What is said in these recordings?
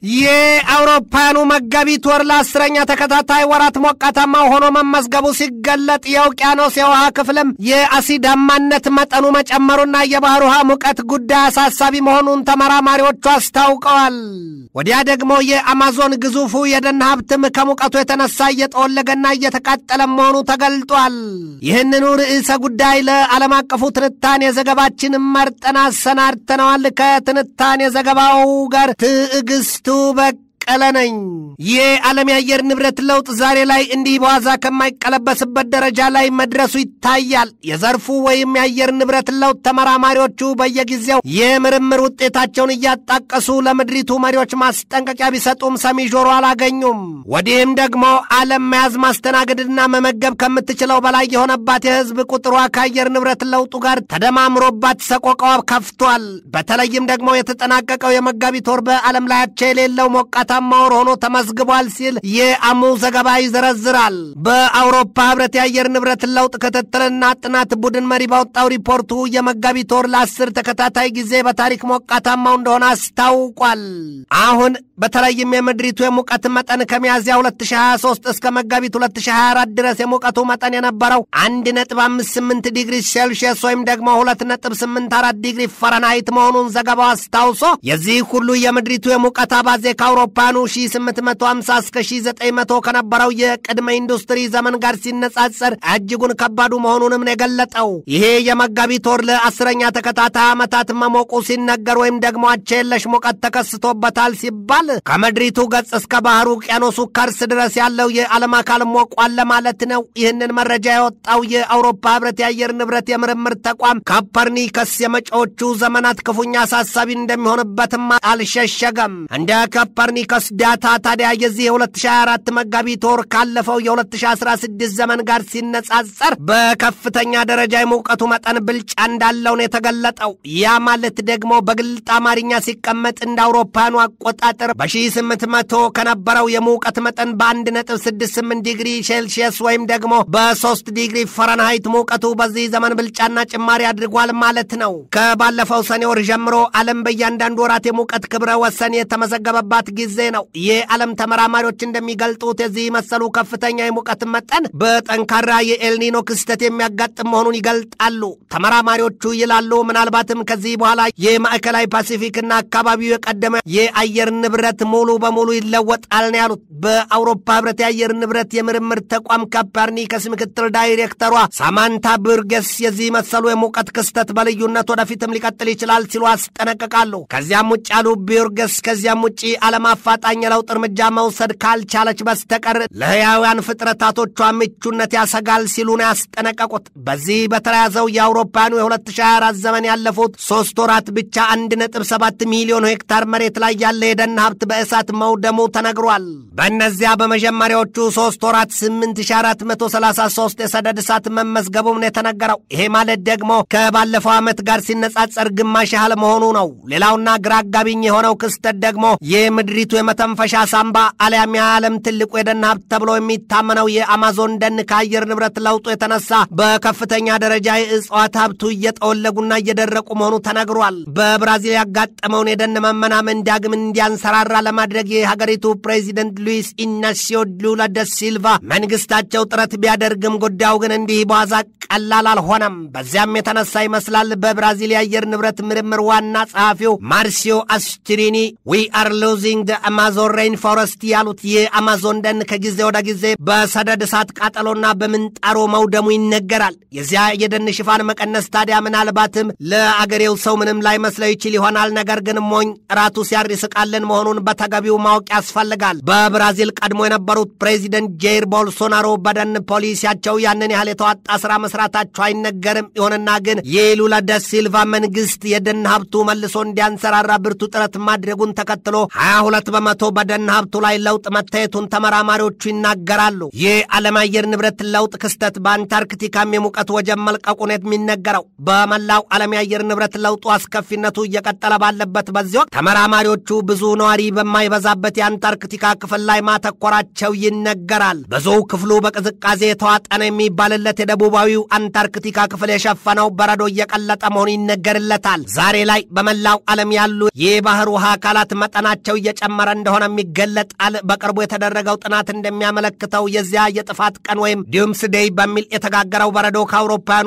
የአውሮፓውያኑ መጋቢት ወር ለአስረኛ ተከታታይ ወራት ሞቃታማ ሆኖ መመዝገቡ ሲገለጥ የውቅያኖስ የውሃ ክፍልም የአሲዳማነት መጠኑ መጨመሩና የባህር ውሃ ሙቀት ጉዳይ አሳሳቢ መሆኑን ተመራማሪዎቹ አስታውቀዋል። ወዲያ ደግሞ የአማዞን ግዙፉ የደን ሀብትም ከሙቀቱ የተነሳ እየጠወለገና እየተቃጠለ መሆኑ ተገልጧል። ይህንኑ ርዕሰ ጉዳይ ለዓለም አቀፉ ትንታኔ ዘገባችን መርጠን አሰናድተነዋል። ከትንታኔ ዘገባው ጋር ትዕግስቱ በቀለ ነኝ። የዓለም የአየር ንብረት ለውጥ ዛሬ ላይ እንዲህ በዋዛ ከማይቀለበስበት ደረጃ ላይ መድረሱ ይታያል። የዘርፉ ወይም የአየር ንብረት ለውጥ ተመራማሪዎቹ በየጊዜው የምርምር ውጤታቸውን እያጣቀሱ ለምድሪቱ መሪዎች ማስጠንቀቂያ ቢሰጡም ሰሚ ጆሮ አላገኙም። ወዲህም ደግሞ ዓለም መያዝ ማስተናገድና መመገብ ከምትችለው በላይ የሆነባት የሕዝብ ቁጥሯ ከአየር ንብረት ለውጡ ጋር ተደማምሮባት ሰቆቃዋ ከፍቷል። በተለይም ደግሞ የተጠናቀቀው የመጋቢት ወር በዓለም ላይ አቻ የሌለው ሞቃታማ ወር ሆኖ ተመዝግቧል ሲል የአሙ ዘገባ ይዘረዝራል። በአውሮፓ ህብረት የአየር ንብረት ለውጥ ክትትልና ጥናት ቡድን መሪ ባወጣው ሪፖርቱ የመጋቢት ወር ለአስር ተከታታይ ጊዜ በታሪክ ሞቃታማው እንደሆነ አስታውቋል። አሁን በተለይም የምድሪቱ የሙቀት መጠን ከሚያዝያ 2023 እስከ መጋቢት 2024 ድረስ የሙቀቱ መጠን የነበረው 1.58 ዲግሪ ሴልሺየስ ወይም ደግሞ 2.84 ዲግሪ ፈረናይት መሆኑን ዘገባው አስታውሶ የዚህ ሁሉ የምድሪቱ የሙቀት አባዜ ከአውሮፓኑ 1850 እስከ 1900 ከነበረው የቅድመ ኢንዱስትሪ ዘመን ጋር ሲነጻጸር እጅጉን ከባዱ መሆኑንም ነው የገለጠው። ይሄ የመጋቢት ወር ለአስረኛ ተከታታይ ዓመታት መሞቁ ሲነገር ወይም ደግሞ አቻ የለሽ ሙቀት ተከስቶበታል ሲባል ከምድሪቱ ገጽ እስከ ባህሩ ውቅያኖሱ ከርስ ድረስ ያለው የዓለም አካል ሞቋል ለማለት ነው። ይህንን መረጃ የወጣው የአውሮፓ ህብረት የአየር ንብረት የምርምር ተቋም ኮፐርኒከስ የመጪዎቹ ዘመናት ክፉኛ አሳሳቢ እንደሚሆንበትም አልሸሸገም። እንደ ኮፐርኒከስ ዳታ ታዲያ የዚህ የ2024 መጋቢት ወር ካለፈው የ2016 ዘመን ጋር ሲነጻጸር በከፍተኛ ደረጃ የሙቀቱ መጠን ብልጫ እንዳለው ነው የተገለጠው። ያ ማለት ደግሞ በግልጥ አማርኛ ሲቀመጥ እንደ አውሮፓውያኑ አቆጣጠር በ1800 ከነበረው የሙቀት መጠን በ1.68 ዲግሪ ሴልሺየስ ወይም ደግሞ በ3 ዲግሪ ፈረንሃይት ሙቀቱ በዚህ ዘመን ብልጫና ጭማሪ አድርጓል ማለት ነው። ከባለፈው ሰኔ ወር ጀምሮ ዓለም በእያንዳንዱ ወራት የሙቀት ክብረ ወሰን የተመዘገበባት ጊዜ ነው። የዓለም ተመራማሪዎች እንደሚገልጡት የዚህ መሰሉ ከፍተኛ የሙቀት መጠን በጠንካራ የኤልኒኖ ክስተት የሚያጋጥም መሆኑን ይገልጣሉ። ተመራማሪዎቹ ይላሉ ምናልባትም ከዚህ በኋላ የማዕከላዊ ፓሲፊክና አካባቢው የቀደመ የአየር ንብረት ሙሉ በሙሉ ይለወጣል ነው ያሉት። በአውሮፓ ህብረት የአየር ንብረት የምርምር ተቋም ኮፐርኒከስ ምክትል ዳይሬክተሯ ሳማንታ ብርገስ የዚህ መሰሉ የሙቀት ክስተት በልዩነት ወደፊትም ሊቀጥል ይችላል ሲሉ አስጠነቅቃሉ። ከዚያም ውጭ ያሉ ቢርገስ ከዚያም ውጭ ዓለም አፋጣኝ የለውጥ እርምጃ መውሰድ ካልቻለች በስተቀር ለሕያውያን ፍጥረታቶቿ ምቹነት ያሰጋል ሲሉ ነው ያስጠነቀቁት። በዚህ በተያያዘው የአውሮፓውያኑ የ2024 ዘመን ያለፉት ሶስት ወራት ብቻ 1.7 ሚሊዮን ሄክታር መሬት ላይ ያለ የደን ሀብት በእሳት መውደሙ ተነግሯል። በእነዚያ በመጀመሪያዎቹ ሶስት ወራት 8433 የሰደድ እሳት መመዝገቡም ነው የተነገረው። ይሄ ማለት ደግሞ ከባለፈው ዓመት ጋር ሲነጻጸር ግማሽ ያህል መሆኑ ነው። ሌላውና ግራ አጋቢኝ የሆነው ክስተት ደግሞ የምድሪቱ የመተንፈሻ ሳምባ አሊያም የዓለም ትልቁ የደን ሀብት ተብሎ የሚታመነው የአማዞን ደን ከአየር ንብረት ለውጡ የተነሳ በከፍተኛ ደረጃ የእጽዋት ሀብቱ እየጠወለጉና እየደረቁ መሆኑ ተነግሯል። በብራዚል ያጋጠመውን የደን መመናመን ዳግም እንዲያንሰራራ ለማድረግ የሀገሪቱ ፕሬዚደንት ሉዊስ ኢናሲዮ ሉላ ደ ሲልቫ መንግስታቸው ጥረት ቢያደርግም ጉዳዩ ግን እንዲህ በዋዛ ቀላል አልሆነም። በዚያም የተነሳ ይመስላል በብራዚል የአየር ንብረት ምርምር ዋና ጸሐፊው ማርሲዮ አስትሪኒ ዊ አር ሉዚንግ ደ አማዞን ሬን ፎረስት ያሉት የአማዞን ደን ከጊዜ ወደ ጊዜ በሰደድ እሳት ቃጠሎና በምንጣሮ መውደሙ ይነገራል። የዚያ የደን ሽፋን መቀነስ ታዲያ ምናልባትም ለአገሬው ሰው ምንም ላይመስለው ይችል ይሆናል። ነገር ግን ሞኝ ራቱ ሲያር ይስቃልን መሆኑን በተገቢው ማወቅ ያስፈልጋል። በብራዚል ቀድሞ የነበሩት ፕሬዚደንት ጄር ቦልሶናሮ በደን ፖሊሲያቸው ያንን ያህል የተዋጣ ስራ መስራታቸው አይነገርም። ይሁንና ግን የሉላ ደ ሲልቫ መንግስት የደን ሀብቱ መልሶ እንዲያንሰራራ ብርቱ ጥረት ማድረጉን ተከትሎ 22 በመቶ በደን ሀብቱ ላይ ለውጥ መታየቱን ተመራማሪዎቹ ይናገራሉ። የዓለም አየር ንብረት ለውጥ ክስተት በአንታርክቲካም የሙቀት ወጀብ መልቀቁን የሚነገረው በመላው ዓለም የአየር ንብረት ለውጡ አስከፊነቱ እየቀጠለ ባለበት በዚህ ወቅት ተመራማሪዎቹ ብዙ ነዋሪ በማይበዛበት የአንታርክቲካ ክፍል ላይ ማተኮራቸው ይነገራል። ብዙ ክፍሉ በቅዝቃዜ የተዋጠ ነው የሚባልለት የደቡባዊው አንታርክቲካ ክፍል የሸፈነው በረዶ እየቀለጠ መሆኑ ይነገርለታል። ዛሬ ላይ በመላው ዓለም ያሉ የባህር ውሃ አካላት መጠናቸው እየጨመረ እንደሆነም ይገለጣል። በቅርቡ የተደረገው ጥናት እንደሚያመለክተው የዚያ የጥፋት ቀን ወይም ዲምስ ዴይ በሚል የተጋገረው በረዶ ከአውሮፓውያኑ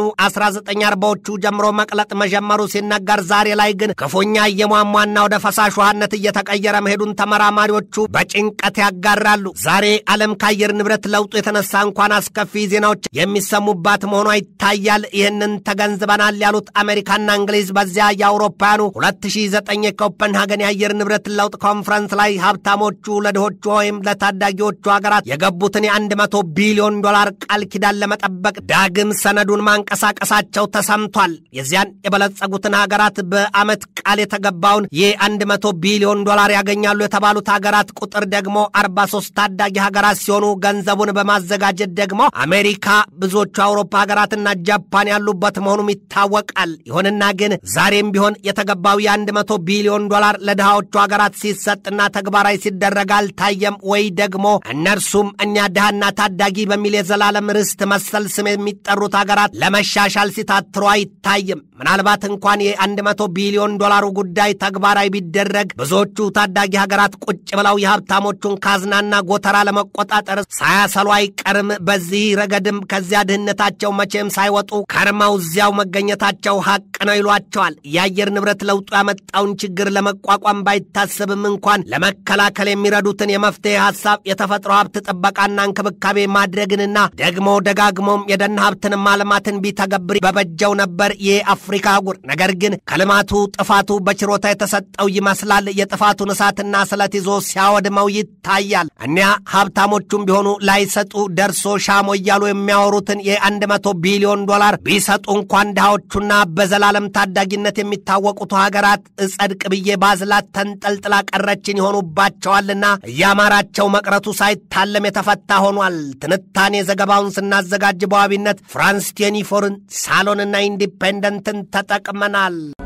1940ዎቹ ጀምሮ መቅለጥ መጀመሩ ሲነገር፣ ዛሬ ላይ ግን ክፉኛ እየሟሟና ወደ ፈሳሽ ውሃነት እየተቀየረ መሄዱን ተመራማሪዎቹ በጭንቀት ያጋራሉ። ዛሬ ዓለም ከአየር ንብረት ለውጡ የተነሳ እንኳን አስከፊ ዜናዎች የሚሰሙባት መሆኗ ይታያል። ይህንን ተገንዝበናል ያሉት አሜሪካና እንግሊዝ በዚያ የአውሮፓውያኑ 2009 የኮፐንሃገን የአየር ንብረት ለውጥ ኮንፈረንስ ላይ ሀብታሞቹ ለድሆቹ ወይም ለታዳጊዎቹ ሀገራት የገቡትን የአንድ መቶ ቢሊዮን ዶላር ቃል ኪዳን ለመጠበቅ ዳግም ሰነዱን ማንቀሳቀሳቸው ተሰምቷል። የዚያን የበለጸጉትን ሀገራት በዓመት ቃል የተገባውን የአንድ መቶ ቢሊዮን ዶላር ያገኛሉ የተባሉት ሀገራት ቁጥር ደግሞ 43 ታዳጊ ሀገራት ሲሆኑ ገንዘቡን በማዘጋጀት ደግሞ አሜሪካ፣ ብዙዎቹ አውሮፓ ሀገራትና ጃፓን ያሉበት መሆኑም ይታወቃል። ይሁንና ግን ዛሬም ቢሆን የተገባው የአንድ መቶ ቢሊዮን ዶላር ለድሃዎቹ ሀገራት ሲሰጥና ተግባራዊ ሲደረግ አልታየም ወይ ደግሞ እነርሱም እኛ ድሃና ታዳጊ በሚል የዘላለም ርስት መሰል ስም የሚጠሩት ሀገራት ለመሻሻል ሲታትሩ አይታይም። ምናልባት እንኳን የአንድ መቶ ቢሊዮን ዶላሩ ጉዳይ ተግባራዊ ቢደረግ ብዙዎቹ ታዳጊ ሀገራት ቁጭ ብለው የሀብታሞቹን ካዝናና ጎተራ ለመቆጣጠር ሳያሰሉ አይቀርም። በዚህ ረገድም ከዚያ ድህነታቸው መቼም ሳይወጡ ከርመው እዚያው መገኘታቸው ሀቅ ነው ይሏቸዋል። የአየር ንብረት ለውጡ ያመጣውን ችግር ለመቋቋም ባይታሰብም እንኳን ለመከላከል የሚረዱትን የመፍትሄ ሀሳብ የተፈጥሮ ሀብት ጥበቃና እንክብካቤ ማድረግንና ደግሞ ደጋግሞም የደን ሀብትን ማልማትን ቢተገብር በበጀው ነበር የአፍሪካ አህጉር። ነገር ግን ከልማቱ ጥፋቱ በችሮታ የተሰጠው ይመስላል። የጥፋቱን እሳትና ስለት ይዞ ሲያወድመው ይታያል። እኒያ ሀብታሞቹም ቢሆኑ ላይሰጡ ደርሶ ሻሞ እያሉ የሚያወሩትን የአንድ መቶ ቢሊዮን ዶላር ቢሰጡ እንኳን ድሃዎቹና በዘላለም ታዳጊነት የሚታወቁት ሀገራት እጸድቅ ብዬ ባዝላት ተንጠልጥላ ቀረችን ይሆኑባቸዋልና እያማራቸው መቅረቱ ሳይታለም የተፈታ ሆኗል። ትንታኔ ዘገባውን ስናዘጋጅ በዋቢነት ፍራንስ ቴኒፎርን፣ ሳሎንና ኢንዲፔንደንትን ተጠቅመናል።